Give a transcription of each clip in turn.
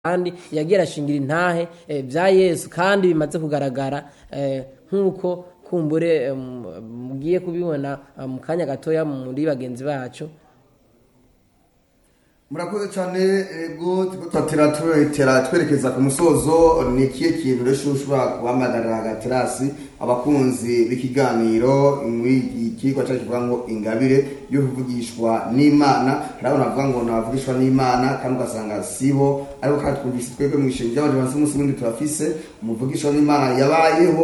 kandi yagiye arashingira intahe eh, bya yesu kandi bimaze kugaragara eh, nk'uko kumbure eh, mu- mugiye kubibona eh, mu kanya gatoya muri bagenzi bacu murakoze cyane ego turiko turatera turetera twerekeza ku musozo ni ikihe kintu rero ushobora guhamagarira agaterasi abakunzi b'ikiganiro muri iki kigo cyacu kivuga ngo ingabire yo kuvugishwa n'imana hari abantu bavuga ngo nabavugishwa n'imana kandi ugasanga sibo ariko kandi twumvise twebwe mu ishengero ry'abantu bamaze umunsi w'indi turafise umuvugishwa n'imana yabayeho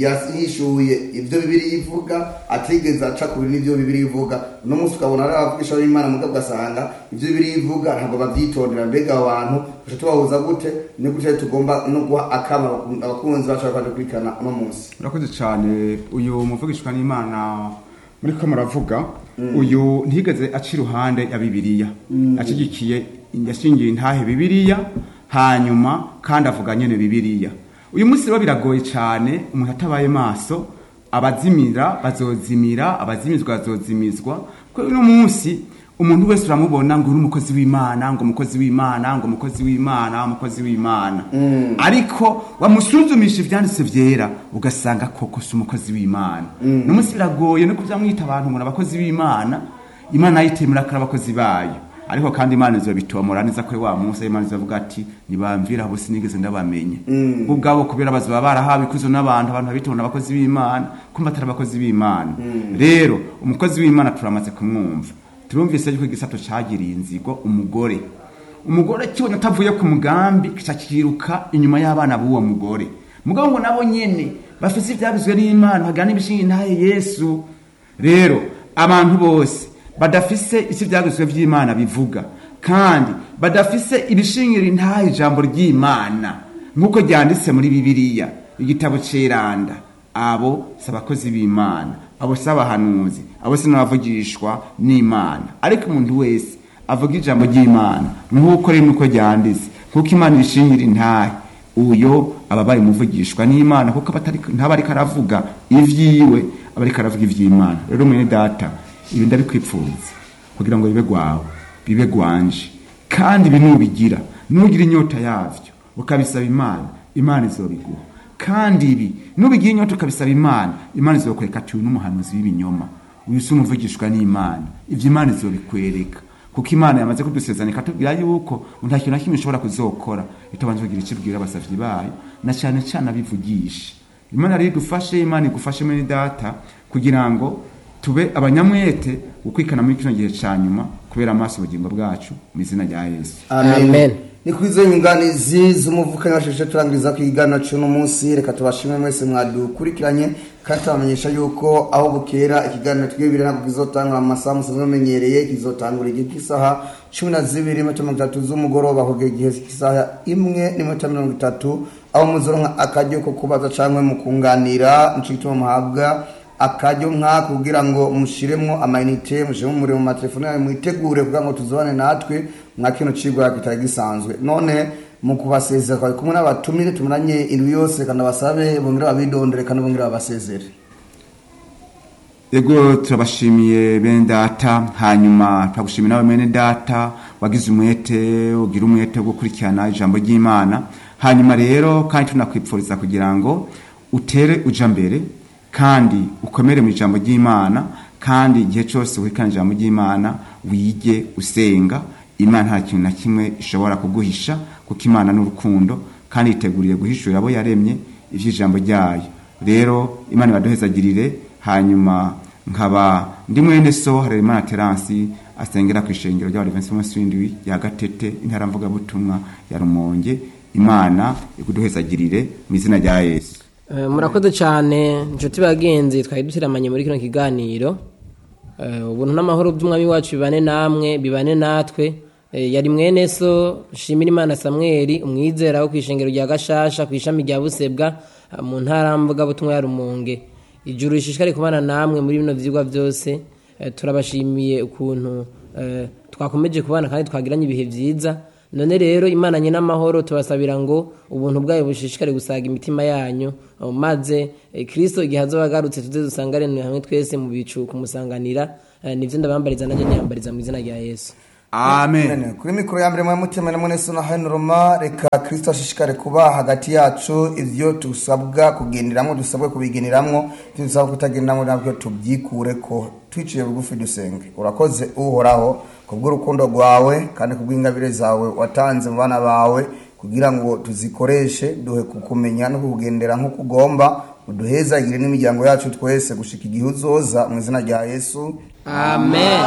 yishuye ibyo bibiri ivuga atigeze aca ku bintu n'ibyo bibiri ivuga uno munsi ukabona ari abavugishwa n'imana mugabo ugasanga ibyo bibiri ivuga ntabwo babyitondera mbega abo bantu gusa tubahuza gute ni gute tugomba no guha akama abakunzi bacu bakaje kurikana uno munsi urakoze cyane uyu muvugishwa n'imana muri ko muravuga uyu ntigeze aca iruhande ya bibiliya ashyigikiye yashingiye intahe bibiliya hanyuma kandi avuga nyine bibiliya uyu munsi rero biragoye cyane umuntu atabaye maso abazimira bazozimira abazimizwa bazozimizwa kuko uno munsi umuntu wese uramubona ngo uri umukozi w'imana ngo umukozi w'imana ngo umukozi w'imana umukozi w'imana ariko wamusuzumisha ibyanditse byera ugasanga koko si umukozi w'imana uno munsi biragoye no kubyamwita abantu ngo ni abakozi b'imana imana yitemera ko ari abakozi bayo ariko kandi imana izobitomora neza kuri wa munsi imana izovuga ati nibamvira abo sinigeze ndabamenye bo ubwabo kubera bazoba barahawe ikuzo n'abantu abantu babitona abakozi b'imana kumva atari abakozi b'imana rero umukozi w'imana turamaze kumwumva turumvise yuko igisato cagiriye inzigo umugore umugore kibona atavuye ku mugambi kica kiruka inyuma y'abana b'uwo mugore mugabo ngo nabo nyene bafise ivyabizwe n'imana bagana ibishinga intahe yesu rero abantu bose badafise isi ivyagizwe vy'imana bivuga kandi badafise ibishingira intahe ijambo ry'imana nk'uko ryanditse muri bibiliya igitabo ceranda abo si abakozi b'imana abo si abahanuzi abo si n'abavugishwa n'imana ariko umuntu wese avuga ijambo ry'imana nk'uko rero nuko ryanditse nk'uko imana ibishingira intahe uyo aba abaye umuvugishwa n'imana kuko aba atari- ntaba ariko aravuga ivyiwe aba ariko aravuga ivy'imana rero mwene data ibi ndabikwipfuza kugira ngo bibe gwawe bibe gwanje kandi ibi nubigira nugira inyota yavyo ukabisaba imana imana izobiguha kandi ibi nubigira inyota ukabisaba imana imana izokwereka ati uyu n'umuhanuzi w'ibinyoma uyu si umuvugishwa n'imana ivyo imana izobikwereka kuko imana yamaze kudusezerana ikatubwira yuko nta kintu na kimwe ishobora kuzokora itabanje kugira icyo ibwira abasavyi bayo na cyane cyane abivugisha imana rero idufashe imana igufashe muri data kugira ngo tube abanyamwete gukwikana muri kino gihe ca nyuma kubera amaso ubugingo bwacu mu izina rya yesu Amen. ni kuri izo nyunganizi z'umuvukanyi washeshe turangiriza ku iganiro cy'uno munsi reka tubashime mwese mwadukurikiranye kandi tubamenyesha yuko aho bukera ikiganiro twibire ntabwo kizotangura mu masaha musanzwe mumenyereye kizotangura igihe cy'isaha cumi na zibiri n'iminota mirongo itatu z'umugoroba kugera igihe cy'isaha imwe n'iminota mirongo itatu aho muzoronka akaryo ko kubaza cyangwa mukunganira nico gituma muhabwa akaryo nk'aka kugira ngo mushiremwo amayinite mushiremo umuriro mu matelefone yanyu mwitegure kugira ngo tuzobane natwe mwa kino cigwa kitari gisanzwe none mu kubasezera twari kumwe n'abatumire tumaranye indwi yose kandi basabe bongere babidondere kandi bongere babasezere ego turabashimiye bene data hanyuma turagushimira nawe bene data wagize umwete ugira umwete wo gukurikirana ijambo ry'imana hanyuma rero kandi tunakwipfuriza kugira ngo utere uja mbere kandi ukomere mu ijambo ry'imana kandi igihe cyose wikana ijambo ry'imana wige usenga imana nta kintu na kimwe ishobora kuguhisha kuko imana n'urukundo kandi yiteguriye guhishurira abo yaremye ivy'ijambo ryayo rero imana ibaduhezagirire hanyuma nkaba ndi mwene so harerimana teransi asengera ku ishengero ry'abadivensi umunsi w'indwi ya gatete intara mvugabutumwa ya rumonge imana iguduhezagirire mu izina rya yesu Eh, murakoze cyane inshuti bagenzi twari dusiramanye muri kino kiganiro Eh, ubuntu n'amahoro by'umwami wacu bibane namwe bibane natwe Eh, yari mwene so shimira imana samweli umwizera wo ku ishengero rya gashasha ku ishami rya busebwa ah, mu ntara mvugabutumwa ya rumonge ijuru rishishikare kubana namwe muri bino vyigwa byose Eh, turabashimiye ukuntu eh, twakomeje kubana kandi twagiranye ibihe vyiza none rero imana nyine amahoro tubasabira ngo ubuntu bwayo bushishikare gusaga imitima yanyu uh, maze eh, kristo igihe azoba agarutse tuze dusangane hamwe twese mu bicu kumusanganira eh, nivyo ndabambariza nanjye niyambariza mu izina rya yesu amen kuri mikoro ya mbere mwa mutima na mwese na hano roma reka kirisito ashishikare kuba hagati yacu ibyo dusabwa kugenderamo dusabwe kubigeneramo ibyo dusabwa kutagenderamo nabyo tubyikure ko twiciye bugufi dusenge urakoze uhoraho kubw'urukundo rwawe kandi kubw'ingabire zawe watanze mu bana bawe kugira ngo tuzikoreshe duhe kukumenya no kukugendera nk'uko ugomba uduhezagire n'imiryango yacu twese gushika igihe uzoza mu izina rya yesu amen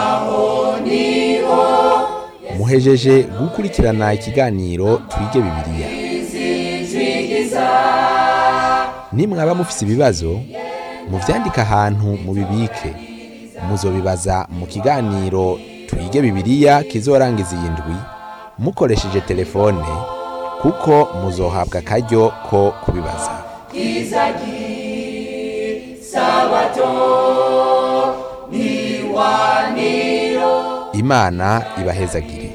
muhejeje gukurikirana ikiganiro twige bibiliya nimwaba mufise ibibazo muvyandike ahantu mubibike muzobibaza mu kiganiro twige bibiliya kizorangiza iyi ndwi mukoresheje telefone kuko muzohabwa akaryo ko kubibaza imana ibahezagire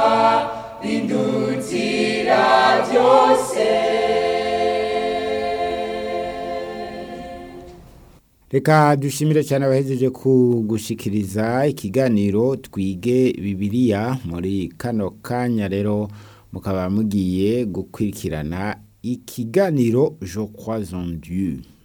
reka dushimire cyane abahejeje kugushikiriza ikiganiro twige bibiliya muri kano kanya rero mukaba mugiye gukurikirana ikiganiro je crois en dieu